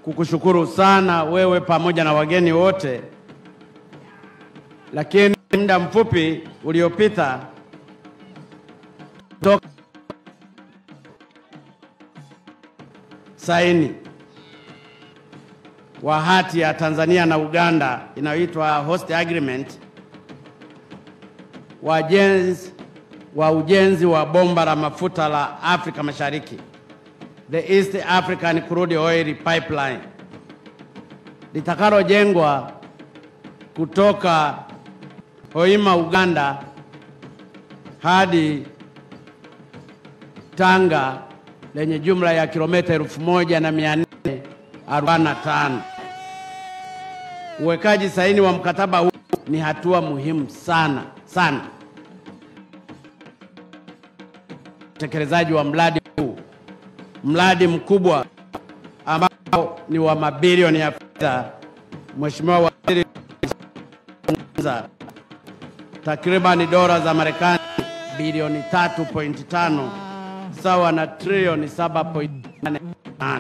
kukushukuru sana wewe pamoja na wageni wote, lakini muda mfupi uliopita toka saini wa hati ya Tanzania na Uganda inayoitwa Host Agreement wa ujenzi wa ujenzi wa bomba la mafuta la Afrika Mashariki, the East African Crude Oil Pipeline litakalojengwa kutoka Hoima Uganda hadi Tanga lenye jumla ya kilomita elfu moja na mia nne arobaini na tano. Uwekaji saini wa mkataba huu ni hatua muhimu sana sana utekelezaji wa mradi huu, mradi mkubwa ambao ni wa mabilioni ya fedha. Mheshimiwa Waziri, takriban dola za Marekani bilioni 3.5 sawa na trilioni 7.8.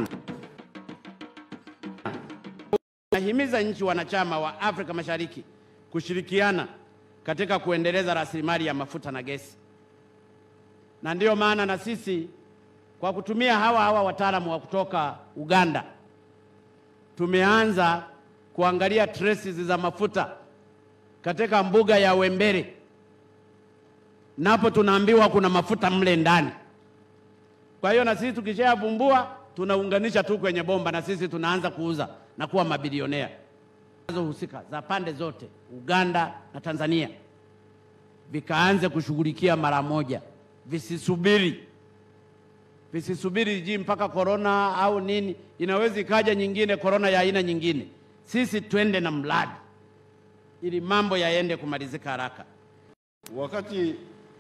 Nahimiza nchi wanachama wa Afrika Mashariki kushirikiana katika kuendeleza rasilimali ya mafuta na gesi, na ndiyo maana na sisi kwa kutumia hawa hawa wataalamu wa kutoka Uganda tumeanza kuangalia traces za mafuta katika mbuga ya Wembere, napo tunaambiwa kuna mafuta mle ndani. Kwa hiyo na sisi tukishayavumbua tunaunganisha tu kwenye bomba, na sisi tunaanza kuuza na kuwa mabilionea. Husika za pande zote Uganda na Tanzania vikaanze kushughulikia mara moja, visisubiri visisubiri ji mpaka korona au nini, inaweza ikaja nyingine korona ya aina nyingine. Sisi twende na mradi ili mambo yaende kumalizika haraka. Wakati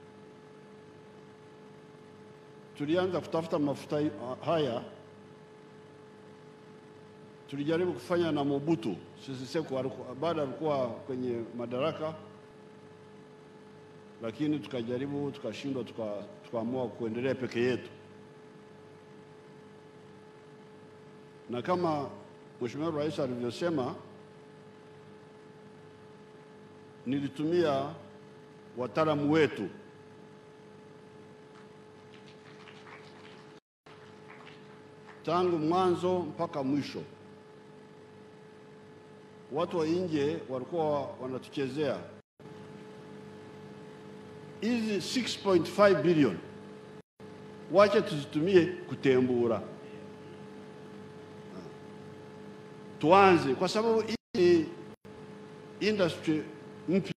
tulianza kutafuta mafuta haya, tulijaribu kufanya na Mobutu Sese Seko baada alikuwa kwenye madaraka, lakini tukajaribu tukashindwa, tukaamua kuendelea peke yetu, na kama Mheshimiwa Rais alivyosema, nilitumia wataalamu wetu tangu mwanzo mpaka mwisho. Watu wa nje walikuwa wanatuchezea hizi 6.5 bilioni, wache tuzitumie kutembura, tuanze, kwa sababu hii ni industry mpya,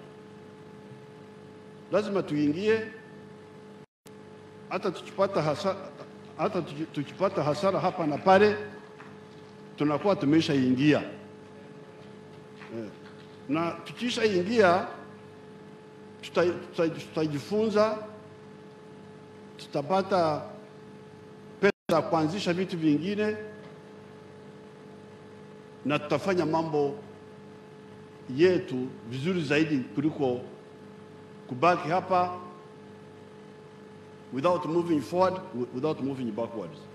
lazima tuingie, hata tukipata hasa hata tukipata hasara hapa na pale tunakuwa tumeshaingia eh, na tukishaingia tutajifunza, tuta, tutapata pesa za kuanzisha vitu vingine na tutafanya mambo yetu vizuri zaidi kuliko kubaki hapa without moving forward, without moving backwards.